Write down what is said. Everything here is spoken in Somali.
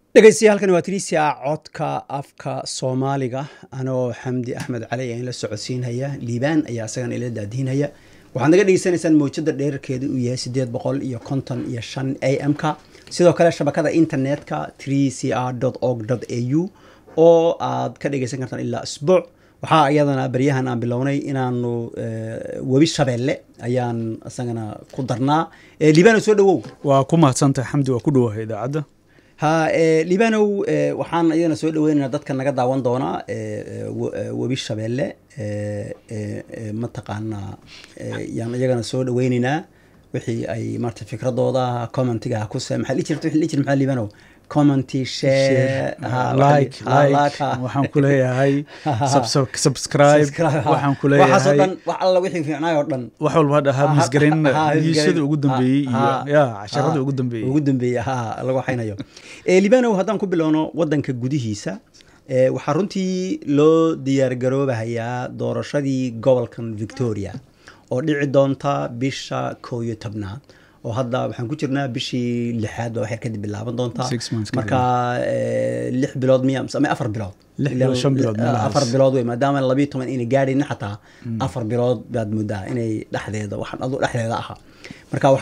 dhegeystayaaalkan waa tiriisia codka afka soomaaliga anoo xamdi axmed cali aan la socodsiinhaya liibaan ayaa isagana ila daadiinhaya waxaad naga dhegeysanaysaan mawjada dheerarkeeda uu yahay sideed boqol iyo konton iyo shan a m ka sidoo kale shabakada internetka three c r org a u oo aad ka dhegeysan kartaan ilaa isbuuc waxaa iyadana baryahan aan bilownay inaanu webi shabeelle ayaan isagana ku darnaa liibano soo dhawow waa ku mahadsantahay xamdi waa ku dhowahay idaacadda ha liibanow waxaan iyadana soo dhaweynaynaa dadka naga daawan doonaa webi shabeelle mataqaanaa yaan iyagana soo dhaweyneynaa wixii ay marta fikradooda commentiga kuse maxaa dhihi jirta wixii dhihi jirta maxaa liibanow commenty share like like waxaan ku leeyahay subscribe waxaan ku waxaasoo leeyahay dhan wax alla wixii fiicnaay oo dhan wax walba dhahaa Ha- misgarin ha- ha- niishada ugu dambeeyey ha- iyo ya casharada ugu dambeeyey ugu dambeeyey ha lagu waxaynayo Eh, libanow haddaan ku bilowno wadanka gudihiisa eh, waxaa runtii loo diyaargaroobahayaa doorashadii gobolkan victoria oo dhici doonta bisha koo iyo tobnaad oo hadda waxaan ku jirnaa bishii lixaad baa waxay kadib bilaaban doontaa Six months kadib. marka eh, lix bilood miya mise ama afar bilood Lix bilood, shan bilood, Eh, meelahaas. afar bilood wey maadaama labiyo toban inay gaadhayna xataa afar bilood baad moodaa inay dhexdeeda waxaan adu dhexdeeda ahaa marka